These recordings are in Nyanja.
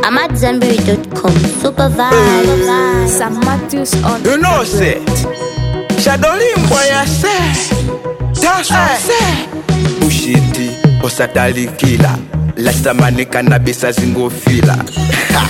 I'm at Zenberry.com. Super vibe. Sam Matthews on You know say Shadolimbwa ya se Taswa se Bushiti osatalikila Lastamani kanabisa zingofila Ha.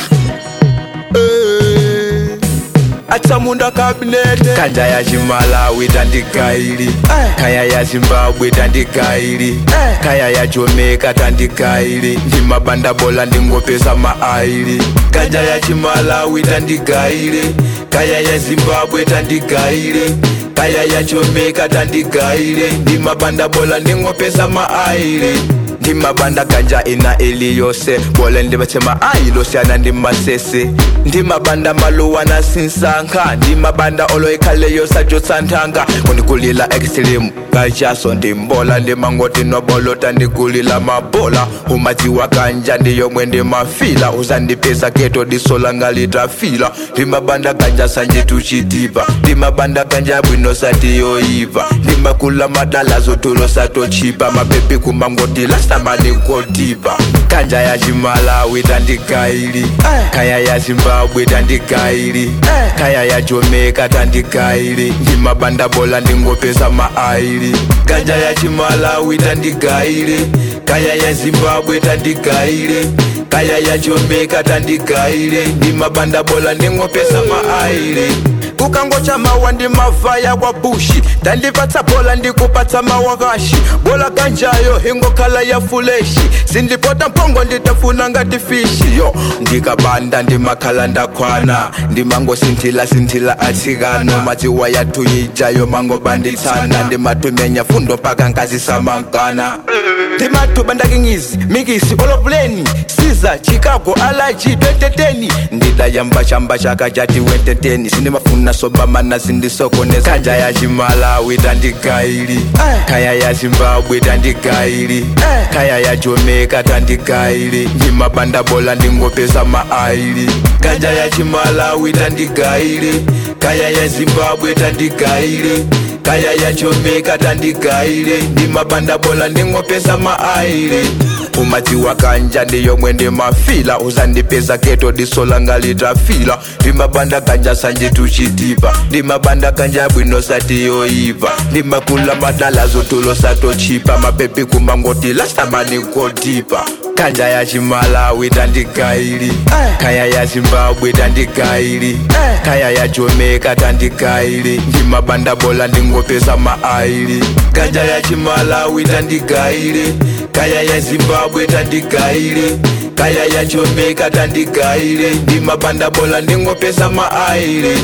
Eh. atsamunda kabinete kanja ya chimalawi tandikaili kaya ya zimbabwe tandikaili kaya ya jamaica tandikaili ndi mabanda bola ndingopesa maaili kanja ya chimalawi tandikaili kaya ya zimbabwe tandikaili kaya ya jamaica tandikaili ndi mabanda bola ndingopesa maaili ndi mabanda ganja ina iliyose bole ndibathema ayilosiyana ndi masese ndi mabanda maluwana sinsankha ndi mabanda oloyikhaleyo sajosanthanga undikulila extreme kajaso ndimbola ndimangoti nobolota ndikulila mabola umadziwa kanja ndiyomwe ndimafila uzandipeza keto disola ngalitafila ndi mabanda ganja sanje tuchitipa ndi mabanda ganja bwino satiyoyipa ndi makula madala zotulo satochipa mapepi kumangoti lastamani kotipa kanja ya chimalawi tandikaili kaya ya zimbabwe tandikaili kaya ya jamaica tandikaili ndi mabanda bola ndingopesa maaili kanja ya chimalawi tandikaili kaya ya zimbabwe tandikaili kaya ya jamaica tandikaili ndi mabanda bola ndingopesa maaili kukangocha mawa ndi mavaya kwa bushi tandipatsa bola ndikupatsa mawakashi bola kanjayo ingokhala ya fuleshi sindipota mpongo nditafuna ngati fishi yo ndikabanda ndimakhala ndakhwana ndimangosinthila sinthila atsikano madziwa yathu yijayo mangobanditsana ndimatumenya fundo mpaka nkazisamankana ndimathuba ndakingizi mikisi olopuleni siza chicago alaji 2010 ndidayambachamba chaka chati wenteteni sindimafuna sobamana sindisokoneza kanja ya chimalawi tandikaili kaya ya zimbabwe tandikaili kaya ya jamaica tandikaili ndi mabanda bola ndingopesa maaili kanja ya chimalawi tandikaili kaya ya zimbabwe tandikaili kaya ya jamaica tandikaili ndi mabanda bola ndingopesa maaili umadziwa kanja ndiyomwe ndimafila uzandipeza keto disola ngalitafila ndimabanda kanja sanje tuchitipa ndimabanda kanja bwino satiyoipa ndimakula madala zotulo satochipa mapepi kumangoti lastamani kotipa kanja ya chimalawi tandikaili kaya ya zimbabwe tandikaili kaya ya jamaica tandikaili ndi mabanda bola ndingopesa maaili kanja ya chimalawi tandikaili kaya ya zimbabwe tandikaili kaya ya jamaica tandikaili ndi mabanda bola ndingopesa maaili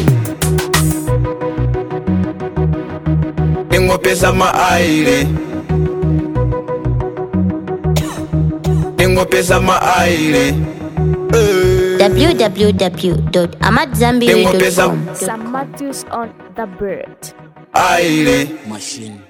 ndingopesa maaili ndingopesa maaili www.amatzambiri.com. Sam Matthews on The Bird. aili machine